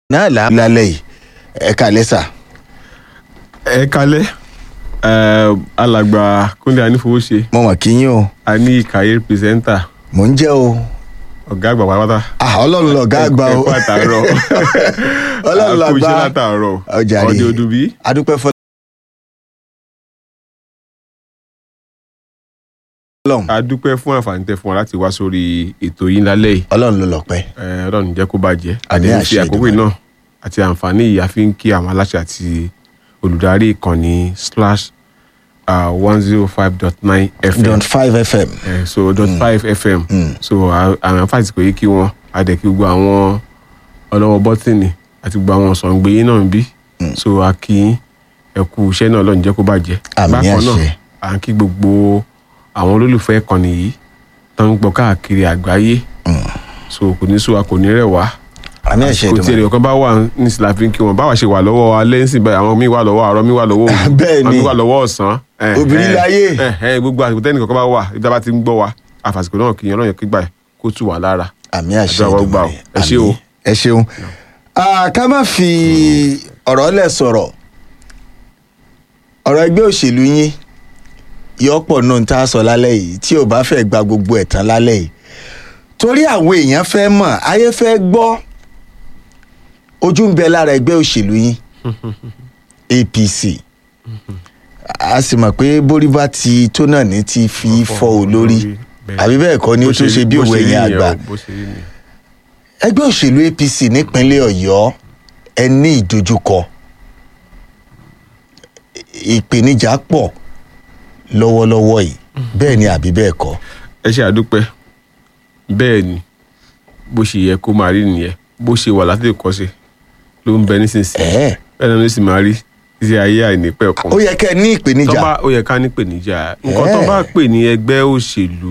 náà là lálẹ́ yìí ẹ kàlẹ́ sà. ẹ kalẹ alàgbà kúnlẹ anífowóṣe mo mọ̀ kí yín o a ní ìkàyé pírẹsẹńtà mò ń jẹ́ o ọgá àgbà pátápátá. ah ọlọ́run lọ̀gá àgbà o ẹ kú àtàárọ̀ ọlọ́run a kú lọ̀gá iṣẹ́ látàárọ̀ ọjà rè ọdẹ ọdún bí. adúpẹ́ fọlọ́. ọlọ́run a dúpẹ́ fún àǹfààní tẹ fún wa láti wá sórí ètò yìí lálẹ́ yìí ọlọ́run ló lọ́pẹ́ ẹ, ọlọ́run jẹ́ kó bàjẹ́ Àmín àdéhùn àṣẹ fi àkókò Èdùmàrè. náà àti àǹfààní yìí a fi ń kí àwọn aláṣẹ àti olùdarí ìkànnì slash one zero five dot nine fm dot five fm Eh, so dot five fm so à- àwọn àǹfààní kò yé kí wọn adẹ kí gbogbo àwọn ọlọ́wọ́ bọ́tìnì àti gbogbo àwọn sọ̀ǹgbé yín náà ń bí so a kí yín ẹ kú iṣẹ́ náà ọlọ́run jẹ́ kó bàjẹ́ Àmín bákan àṣẹ. náà à ń kí gbogbo àwọn olólùfẹ́ ìkànnì yìí tó ń gbọ́ káàkiri àgbáyé so kò ní sú wa kò ní rẹ̀ wá àmì ẹ̀ṣẹ̀ kò tí ìdùnnú èrè kan bá wà ní ìsìláfín kí wọn báwa ṣe wà lọ́wọ́ alẹ́ ń sìn báyìí àwọn míì wà lọ́wọ́ àárọ̀ míì wà lọ́wọ́ òru Bẹ́ẹ̀ àwọn ni. míì wà lọ́wọ́ ọ̀sán Eh, Obìnrin eh, láyé. eh, eh, gbogbo àsìkò tẹ́nì kankan bá wà ibi tá a bá ti ń gbọ́ wa àfàsìkò náà kì í ọlọ́run kí gbà ẹ̀ kó tù wá lára àmì àṣẹ Àdúrà wa gbà o. ìdùnnú Ẹ ṣé o. ẹ ṣeun Ah, ká má fi ọ̀rọ̀ lẹ̀ sọ̀rọ̀ ọ̀rọ̀ ẹgbẹ́ òṣèlú yín yọ̀pọ̀ náà tá a sọ lálẹ́ yìí tí ò bá fẹ́ gba gbogbo ẹ̀ tán lálẹ́ yìí torí àwọn èèyàn fẹ́ mọ̀ ayé fẹ́ gbọ́ ojú ń bẹ lára ẹgbẹ́ òṣèlú yín apc a sì mọ̀ pé borí bá ti tó náà ní ti fi fọ́ o lórí Bẹ́ẹ̀. àbí bẹ́ẹ̀ kọ́ ni ó Bó tún rí- ṣe bí bó òwe rí yẹn nìyẹn àgbà o, bó ṣe rí nìyẹn. ẹgbẹ́ òṣèlú apc nípínlẹ̀ ọ̀yọ́ ẹ ní ìdojúkọ ìpèníjà pọ̀ lọ́wọ́lọ́wọ́ yìí bẹ́ẹ̀ ni àbí bẹ́ẹ̀ kọ́ ẹ ṣe àdúpẹ́ bẹ́ẹ̀ ni bó ṣe yẹ kó máa rí nìyẹn bó ṣe wà láti kọ́ṣe ló ń bẹ nísinsìnyí ẹ̀ẹ́ bẹ́ẹ̀ náà ló sì máa rí títí ayé àìnípẹ́ kan ó yẹ kẹ́ ẹ ní tó ìpèníjà bá ó yẹ ká ní pèníjà nǹkan tó Ẹ́ẹ̀. bá pè ní ẹgbẹ́ òṣèlú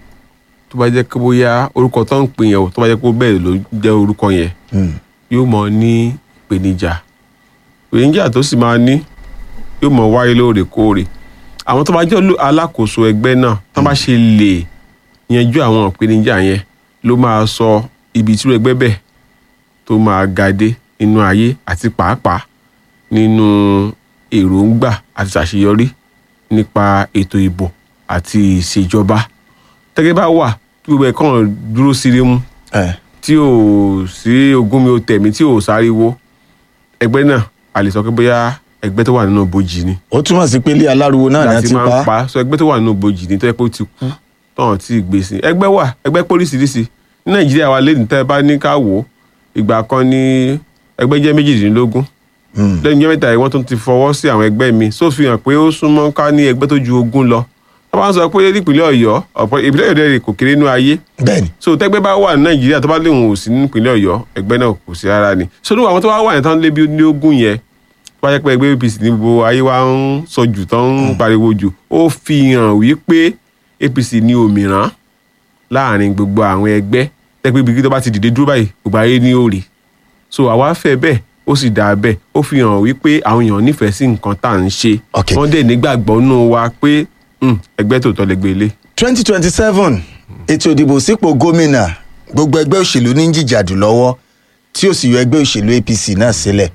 tó bá jẹ́ pé bóyá orúkọ tó ń pè yẹn o tó bá jẹ́ pé bẹ́ẹ̀ ló jẹ́ orúkọ yẹn Hmm, yóò mọ ní ìpèníjà ìpèníjà tó sì máa ní yóò mọ wáyé lóòrèkóòrè àwọn tó bá jẹ́ olú- alákòóso ẹgbẹ́ náà tó bá ṣe lè yanjú àwọn ìpèníjà yẹn ló máa sọ ibi tí ẹgbẹ́ bẹ́ẹ̀ tó máa ga dé nínú ayé àti pàápàá nínú èròǹgbà àti ṣàṣeyọrí nípa ètò ìbò àti ìṣèjọba tẹ́gẹ́ bá wà tí gbogbo ẹ̀ kàn dúró sírí mú ẹ̀, tí ò sí ogún mi ò tẹ̀mí tí ò sáriwo ẹgbẹ́ náà a lè sọ pé bóyá ẹgbẹ́ tó wà nínú bojì ni ó túmọ̀ sí pé ilé aláriwo náà ni a láti ti máa pa ń pa sọ ẹgbẹ́ tó wà nínú bojì ni tó yẹ pé ó ti kú tọ̀hún tí ì gbé sí ẹgbẹ́ wà ẹgbẹ́ póríṣiríṣi ní nàìjíríà wa lẹ́yìn tẹ́ ẹ bá ní ká wò ó ìgbà kan ní ẹgbẹ́ jẹ́ méjìdínlógún Hmm, lẹ́yìn ọjọ́ mẹ́ta yìí wọ́n tún ti fọwọ́ sí àwọn ẹgbẹ́ mi só fi hàn pé ó súnmọ́ ká ní ẹgbẹ́ tó ju ogún lọ wọ́n bá ń sọ pé nípìnlẹ̀ ọ̀yọ́ ọ̀pọ̀ ìpínlẹ̀ ọ̀yọ́ rẹ̀ kò kéré nínú ayé bẹ́ẹ̀ ni so tẹgbẹ́ bá wà ní nàìjíríà tó bá léwu ò sí nípínlẹ̀ ọ̀yọ́ ẹgbẹ́ náà kò sí rárá ni so ní àwọn tó wá wà yẹn tán lé bí ní ogún yẹn tó bá yẹ pé ẹgbẹ́ apc ní gbogbo ayé wa ń sọ jù tán ń pariwo jù ó fi hàn wípé apc ní òmìrán láàrin gbogbo àwọn ẹgbẹ́ tẹ́gbẹ́ ibi tó bá ti dìde dúró báyìí gbogbo ayé ní òrì so àwa fẹ́ bẹ́ẹ̀ ó sì dáa bẹ́ẹ̀ ó fi hàn wípé àwọn èèyàn nífẹ̀ẹ́ sí nǹkan tá à ń ṣe Ok. wọ́n dẹ̀ nígbàgbọ́ nù wa pé "Hmm, ẹgbẹ́ tòótọ́ lẹ́gbẹ́ ilé twenty twenty seven ètò ìdìbò sípò gómìnà gbogbo ẹgbẹ́ òṣèlú ní jìjàdù lọ́wọ́ tí ó sì yọ ẹgbẹ́ òṣèlú apc náà sílẹ̀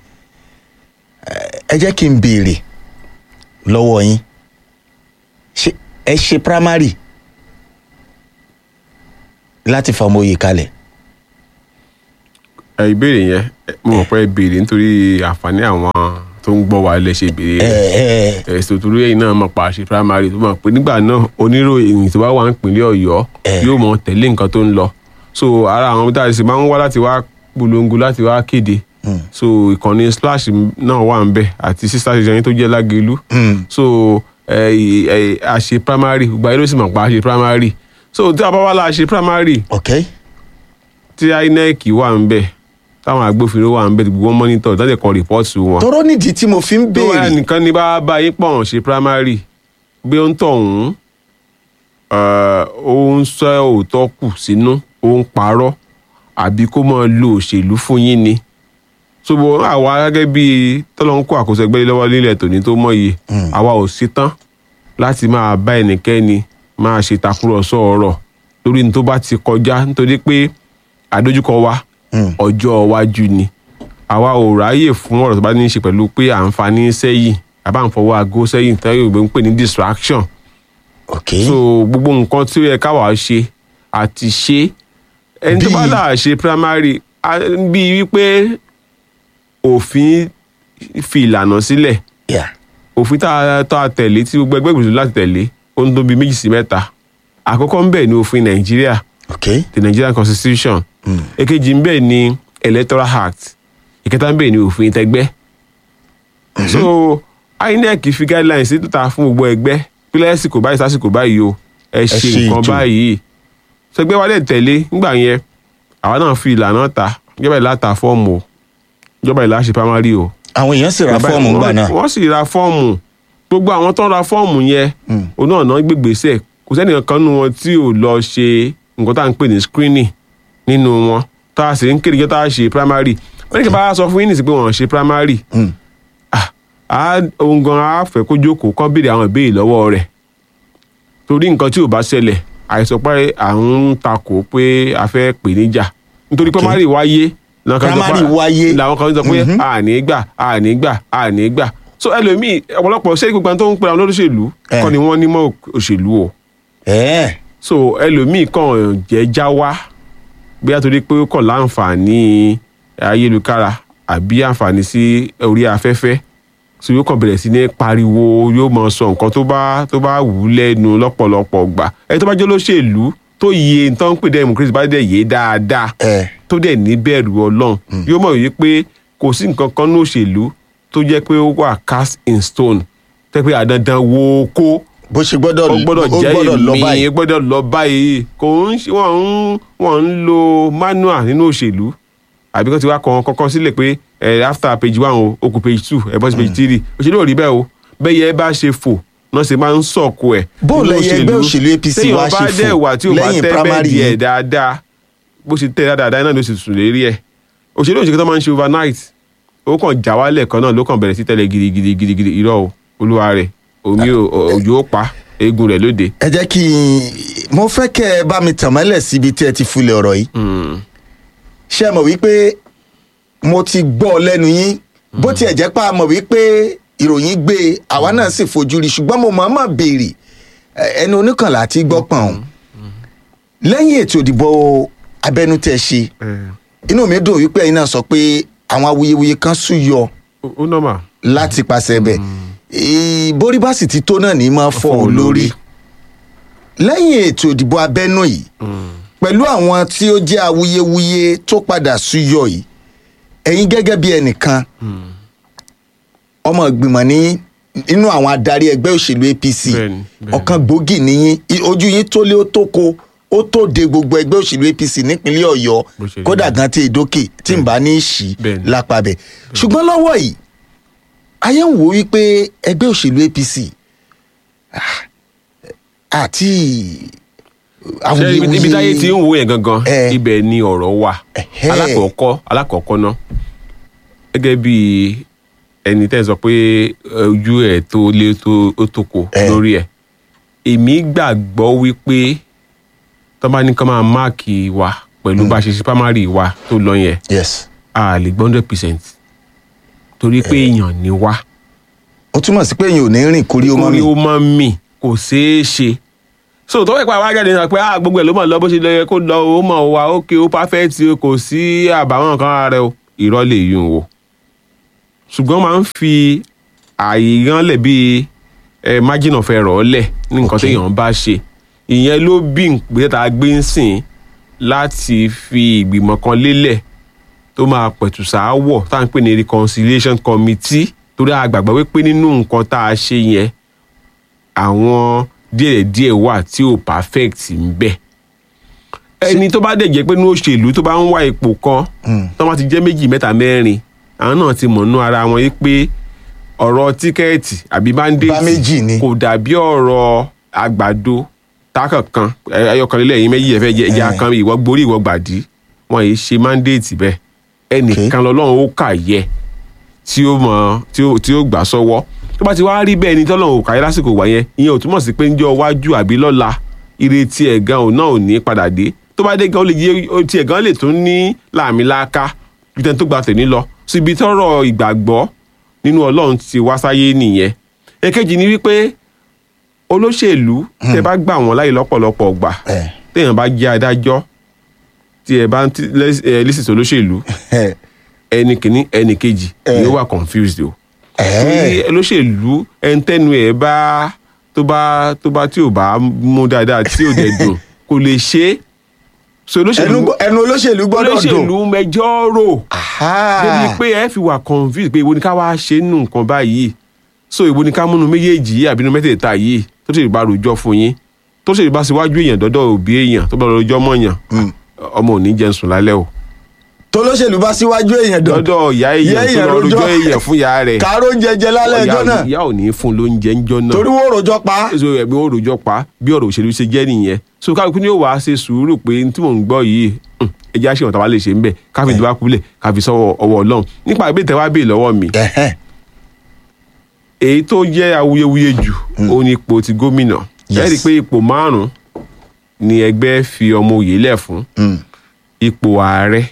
Ẹ- ẹ jẹ́ kí n béèrè lọ́wọ́ yín ṣé ẹ ṣe primary láti fọmọ oyè kalẹ̀ ẹ ìbéèrè yẹn ẹ, mo mọ̀ pé ẹ béèrè nítorí àǹfààní àwọn tó ń gbọ́ wa lẹ ṣe béèrè ẹ rẹ̀ ẹ ẹ̀sùn torí ẹ̀yìn náà mọ̀ pa àṣẹ primary tó mọ̀ pé nígbà náà oníròyìn tó bá wà nípìnlẹ̀ ọ̀yọ́ Eh. yóò mọ̀ tẹ̀lé nǹkan tó ń lọ so ara àwọn tá a sì máa ń wá láti wá polongo láti wá kéde so ìkànnì splash náà wà ń bẹ àti sister station yín tó jẹ́ lágẹ̀lú Hmm. so ẹ ẹ àṣẹ primary gbogbo ayé ló sì mọ̀ pa àṣẹ primary so tí a bá wá la àṣẹ primary ok tí inec wà ń bẹ táwọn agbófinró wà ń bẹ gbogbo wọn mọ́nítọ̀ tó lè kọ rìpọ́ọ̀tù wọn. tọrọ nídìí tí mo fi ń tó wáyà béèrè nìkan ní bá bá yín pọ̀ ṣe primary bí ó ń tọ̀ ọ̀hún ó ń sọ òótọ́ kù sínú ó ń parọ́ àbí kó máa lo òṣèlú fún yín ni. ṣùgbọ́n àwa gẹ́gẹ́ bí tọ́lọ́ ń kó àkóso ẹgbẹ́ lọ́wọ́ nílẹ̀ tòní tó mọ̀ yìí àwa ò ṣetán láti máa bá ẹnikẹ́ni máa ṣe takúrọ̀sọ ọ̀rọ̀ lórí ní tó bá ti kọjá nítorí pé àdójúkọ wa ọjọ́ iwájú ni àwa ò ráyè fún ọ̀rọ̀ tó bá ní í ṣe pẹ̀lú pé à ń fa ní sẹ́yìn àbá ń fọwọ́ aago sẹ́yìn tẹ́lẹ̀ Yorùbá ń pè ní distraction ok so gbogbo nǹkan tí ó yẹ káwa ṣe àti ṣe ẹni tó bá Bíi- là ṣe primary a- bíi wípé òfin fi ìlànà sílẹ̀ yeah. òfin tá a tá a tẹ̀lé tí gbogbo ẹgbẹ́ ìgbìmọ̀ láti tẹ̀lé ó ń tó bíi méjì sí mẹ́ta àkọ́kọ́ ń bẹ̀ ní òfin nàìjíríà ok the nigerian constitution èkejì ń bẹ̀ ní electoral act ìkẹta ń bẹ̀ ní òfin tẹgbẹ́ so inec fi guidelines sí ta fún gbogbo ẹgbẹ́ pílẹ̀ ẹ̀sìkò báyìí sásìkò báyìí o ẹ ṣe ṣe nǹkan ètò. báyìí sẹgbẹ́ wa dẹ̀ tẹ̀lé nígbà yẹn àwa náà fi ìlànà ta ìjọba ìlà ta fọ́ọ̀mù o ìjọba ìlà ṣe primary o àwọn èèyàn sì ra Bàbá- fọ́ọ̀mù ńgbà wọ́n- náà wọ́n sì ra fọ́ọ̀mù gbogbo àwọn tó ń ra fọ́ọ̀mù yẹn òun náà náà gbégbèsè kò sẹ́nìkan kan nínú wọn tí ò lọ ṣe nǹkan tá à ń pè ní screening nínú wọn tá a sì ń kéde jẹ́ tá a ṣe primary wọ́n ní kí n bá sọ fún yín nìsí pé wọ́n ṣe primary ah, ah, òun gan á fẹ́ kó jókòó kán béèrè àwọn ìbéèrè lọ́wọ́ rẹ̀ torí nǹkan tí ò bá ṣẹlẹ̀ àìsàn pé à ń takò pé a fẹ́ pè níjà nítorí Okay. primary wáyé làwọn kan sọ pé- Primary wáyé. làwọn kan sọ pé àní gbà àní gbà àní gbà so ẹlòmíì ọ̀pọ̀lọpọ̀ ṣé gbogbo àwọn tó ń pera wọn lóṣèlú Eh. kọ́ ni wọ́n nímọ̀ òṣèlú o ẹ̀ẹ́ so ẹlòmíì kàn jẹ́ já wá bóyá torí pé ó kàn láǹfààní ayélujára àbí àǹfààní sí orí afẹ́fẹ́ so yóò kàn bẹ̀rẹ̀ sí ní pariwo yóò mọ sọ nǹkan tó bá tó bá wù ú lẹ́nu lọ́pọ̀lọpọ̀ gbà ẹni tó bá jẹ́ olóṣèlú tó yẹ nǹkan ń pè democracy bá dẹ̀ yé dáadáa ẹ̀ tó dẹ̀ ní bẹ̀rù ọlọ́run yóò mọ̀ wípé kò sí nǹkan kan ní òṣèlú tó jẹ́ pé ó wà cast in stone tẹ́ pé àdandan wo kó bó ṣe gbọ́dọ̀ ó gbọ́dọ̀ ó jẹ́ gbọ́dọ̀ lọ èmi báyìí ó gbọ́dọ̀ lọ báyìí kò ń ṣe wọ́n ń wọ́n ń lo manual nínú òṣèlú àbí kó ti wá kàn kọ́kọ́ sílẹ̀ pé ẹ after page one o ó kù page two ẹ bọ́ sí page three òṣèlú ò rí bẹ́ẹ̀ o bẹ́ẹ̀ yẹ bá ṣe fò náà ṣe máa ń sọ̀kò ẹ̀ Bó nínú lẹyẹ ẹgbẹ́ òṣèlú APC téèyàn wá ṣe bá fò dẹ̀ wà tí ò bá lẹ́yìn tẹ́ bẹ́ẹ̀ primary díẹ̀ yìí? dáadáa bó ṣe tẹ́ dáadáa náà ló sì sùn lérí ẹ̀ òṣèlú òṣèlú tó máa ń ṣe overnight ó kàn já wálẹ̀ kan náà ló kàn bẹ̀rẹ̀ sí tẹ́lẹ̀ gidigidi gidigidi irọ́ o olúwa rẹ̀ omi ò- òjò ó pa eegun rẹ̀ lóde. ẹ jẹ́ kí n mo fẹ́ kẹ́ ẹ bá mi tàn mọ́lẹ̀ síbi tí ẹ ti fulẹ̀ ọ̀rọ̀ yìí ṣé ẹ mọ̀ wípé mo ti gbọ́ ọ lẹ́nu yín bó tiẹ̀ jẹ́ pé a mọ̀ wípé ìròyìn gbé e, àwa náà sì fojú rí ṣùgbọ́n mo mọ̀ mọ̀ béèrè ẹ, ẹnu oníkànlá àti gbọ́ pọ̀n ọ́n lẹ́yìn ètò ìdìbò abẹ́nú tẹ́ ṣe inú mi dùn wípé ẹ̀yin náà sọ pé àwọn awuyewuye kan súyọ ó- ó nọ́mà. láti pàṣẹ bẹ̀ ìborí bá sì ti tó náà ní máa fọ́ ọ lórí lẹ́yìn ètò ìdìbò abẹ́nú yìí pẹ̀lú àwọn tí ó jẹ́ awuyewuye tó padà súyọ yìí ẹ̀yin gẹ́gẹ́ bí ẹnìkan ọmọ ìgbìmọ̀ ní inú àwọn adarí ẹgbẹ́ òṣèlú apc Bẹ́ẹ̀ni, bẹ́ẹ̀ni. ọ̀kan gbòógì níyìn I- ojú yín tó lé ó tó ko ó tó de gbogbo ẹgbẹ́ òṣèlú apc nípínlẹ̀ ọ̀yọ́ Bó ṣe rí kódà bẹ́ẹ̀. gan tí èdókè tí n bá ní í ṣí Bẹ́ẹ̀ni. lápá bẹ̀ ṣùgbọ́n lọ́wọ́ yìí ayé ń wò wípé ẹgbẹ́ òṣèlú apc ah, àti ṣe ibi ibi táyé ti ń wo yẹn gangan Eh. ibẹ̀ ni ọ̀rọ̀ wà Ẹ̀hẹ́. alákọ̀ọ́kọ́ alákọ̀ọ́kọ́ ná gẹ́gẹ́ bí ẹni tẹ́ ẹ sọ pé ojú ẹ̀ tó lé tó ó tó ko Eh. lórí ẹ̀ èmi gbàgbọ́ wípé tó bá ní ká máa máàkì wa pẹ̀lú bá a ṣe ṣe primary wa tó lọ yẹn yes a lè gbọ́ hundred percent torí pé èèyàn ni wá ó túmọ̀ sí pé èyàn ò ní rìn kórí ó mọ́ mi orí ó máa ń mì kò ṣeé ṣe so tó wẹ̀ pa wá jáde náà pé ah gbogbo ẹ̀ ló mọ̀ lọ bó ṣe lọ yẹ kó lọ ó mọ̀ wá ókè ó perfect o kò sí àbàwọ́n kan ara rẹ o irọ́ lè yún o ṣùgbọ́n máa ń fi ààyè gan lẹ̀ bíi ẹ margin of error lẹ̀ ní nǹkan Okay. téèyàn bá ṣe ìyẹn ló bí ìgbésẹ̀ tá a gbé ń sìn láti fi ìgbìmọ̀ kan lélẹ̀ tó máa pẹ̀tù sááwọ̀ tá à ń pè ní reconciliation committee torí a gbàgbọ́ wípé nínú nǹkan tá a ṣe yẹn àwọn díẹ̀díẹ̀ wà tí ò perfect ń bẹ ẹni tó bá dẹ̀ jẹ́ pé ní òṣèlú tó bá ń wá ipò kan tó bá ti jẹ́ méjì mẹ́ta mẹ́rin àwọn náà ti mọ̀ nú ara wọn yìí pé ọ̀rọ̀ tíkẹ́ẹ̀tì àbí Bá báńdéètì méjì ni. kò dàbí ọ̀rọ̀ àgbàdo tákànkan ayọkànlélẹ̀ yìí méjì ẹ̀fẹ́ jẹ́ ẹja Eh. kan ìwọ gborí ìwọ gbàdí wọn yìí ṣe mándéètì bẹ́ẹ̀ ẹnìkan lọ́lọ́run ó kà yẹ tí ó mọ tí ó tí ó gbà sọ́wọ́ tó bá ti wá rí bẹ́ẹ̀ ni tọ́lọ́run ò kà yẹ lásìkò wá yẹn ìyẹn ò túmọ̀ sí pé ńjọ́ iwájú àbí lọ́la ìrètí ẹ̀ gan òun náà ò ní padà dé tó bá dé gan ó lè yé ó tiẹ̀ gan lè tún ní làmìlaka ju tẹni tó gba tẹ̀ní lọ síbi tọ́rọ̀ ìgbàgbọ́ nínú ọlọ́run ti wá sáyé nìyẹn èkejì ni wípé olóṣèlú tẹ bá gbà wọ́n láyè lọ́pọ̀lọpọ̀ gbà ẹ téèyàn bá jẹ́ adájọ́ tí ẹ bá ń tí- lẹ́s- ẹ, lísìsì olóṣèlú ẹ ẹnì kìíní ẹnì kejì Eh. ni ó wà confused o ẹ torí olóṣèlú ẹntẹnu ẹ bá tó bá tó bá tí ò bá mú dáadáa tí ò dẹ̀ dùn kò lè ṣe é so ẹnu olóṣèlú gbọ́- ẹnu olóṣèlú gbọ́dọ̀ dùn olóṣèlú mẹjọ rò Aha. débi pé ẹ fi wà confused pé ìwo ni ká wá ṣe nù nǹkan báyìí so ìwo ni ká múnu méjèèjì yìí àbínú mẹ́tẹ̀ẹ̀ta yìí tó sì bá rojọ́ fún yín tó sì bá síwájú èèyàn dọ́dọ̀ òbí èèyàn tó bá rojọ́ mọ̀yàn ọmọ ò ní jẹun sùn lálẹ́ o tolóṣèlú bá síwájú èèyàn dùn dọ́dọ̀ ìyá èèyàn tó lọ rojọ́ èèyàn fún ìyá rẹ̀ kàárọ̀ oúnjẹ jẹ lálẹ́ ẹjọ́ ìyá- náà ìyá ò ní fún lóúnjẹ ńjọ́ náà torí wọ́n rojọ́ pa so ẹ̀mí ó rojọ́ pa bí ọ̀rọ̀ òṣèlú ṣe jẹ́ nìyẹn so kálukú ni ó wàá ṣe sùúrù pé n tí mò ń gbọ́ yìí hùn, ẹ jẹ́ àṣewọ̀n táwa lè ṣe ń bẹ̀ káfí ìdíwá kulẹ̀ káfí sọ́wọ́ ọwọ́ ọlọ́run nípa ìbéèrè tẹ́wá bèè lọ́wọ́ mi Ẹ̀hẹ́n. èyí tó jẹ́ awuyewuye jù ó ní ipò ti gómìnà Yes. ẹ rí i pé ipò márùn-ún ni ẹgbẹ́ fi ọmọ òye lẹ̀ fún Mm. ipò ààrẹ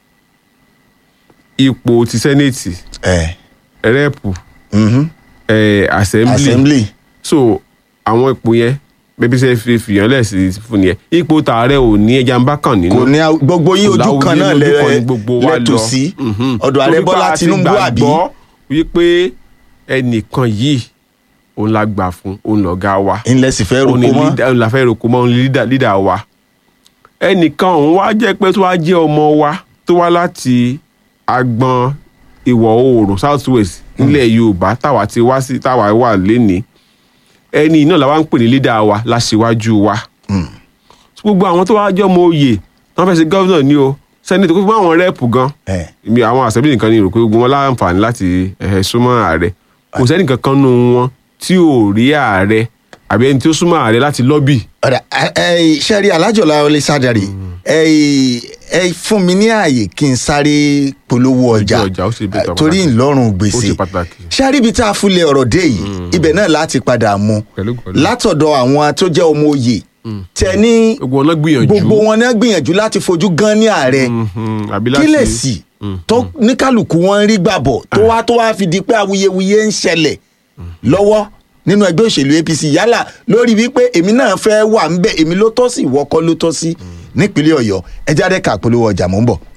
ipò ti sẹ́nẹ̀tì ẹ rẹ́ẹ̀pù mhm. eh, assembly assembly so àwọn ipò yẹn bẹbí sẹ fi fìyàn lẹsí fún yẹn ipò tààrẹ ò ní ẹja ń bá kàn nínú kò ní a- gbogbo yín ojú kan náà Láwùjọ ojú kan lẹ ni gbogbo wa lẹtò lọ. sí Mhm. ọ̀dọ̀ ààrẹ Torí pé Bọ́lá a ti Tinubu àbí gbàgbọ́ wípé ẹnìkan yìí òun la gbà fún òun lọ̀gá wa ńlẹ sì fẹ́ òun ni roko mọ́ leader- òun la fẹ́ roko mọ́ òun ni leader- leader wa ẹnìkan òun wá jẹ́ pé tó wá jẹ́ ọmọ wa tó wá láti agbọn ìwọ̀ oòrùn south west nílẹ̀ yorùbá táwa ti wá sí táwa wà lénìí ẹni náà làwa ń pè ní leader wa láṣìwájú wa gbogbo àwọn tó wá jẹ́ ọmọ oyè wọ́n fẹ́ ṣe gọ́vnà ní o sẹ́nitọ̀ gbogbo àwọn rẹ́ẹ̀pù gan ẹ mi àwọn àṣẹ́bí nìkan ni rò pé gbogbo wọn láǹfààní láti ẹ̀hẹ́ súnmọ́ ààrẹ kò sẹ́ni kankan nù wọn tí ò rí ààrẹ àbí ẹni tí ó súnmọ́ ààrẹ láti lọ́bì ọ̀dà ẹ sẹ́rí alájọ̀lá ọlẹ́ sádàrí ẹ ẹ fún mi ní ààyè kí n sáré polówó ọjà Ojú ọjà, ó ṣe bẹ́ẹ̀ tó torí pàtàkì. ńlọrùn ó gbèsè ṣe pàtàkì. sáré ibi tá a fúnlẹ̀ ọ̀rọ̀ dé yìí ibẹ̀ náà láti padà mú Pẹ̀lú pẹ̀lú. látọ̀dọ̀ àwọn tó jẹ́ ọmọ oyè tẹ ní gbogbo wọn náà gbìyànjú gbogbo wọn náà gbìyànjú láti fojú gan ní ààrẹ Mhm, àbí kí láti lè sì tó ní kálukú wọn ń rí gbàbọ̀ tó wá tó wá fi di pé awuyewuye ń ṣẹlẹ̀ lọ́wọ́ nínú ẹgbẹ́ òṣèlú APC yálà lórí wípé èmi náà fẹ́ wà ń bẹ̀ èmi ló tọ́ sí ìwọ kọ́ ló tọ́ sí nípínlẹ̀ Ọ̀yọ́ ẹ jáde ká polówó ọjà mò ń bọ̀.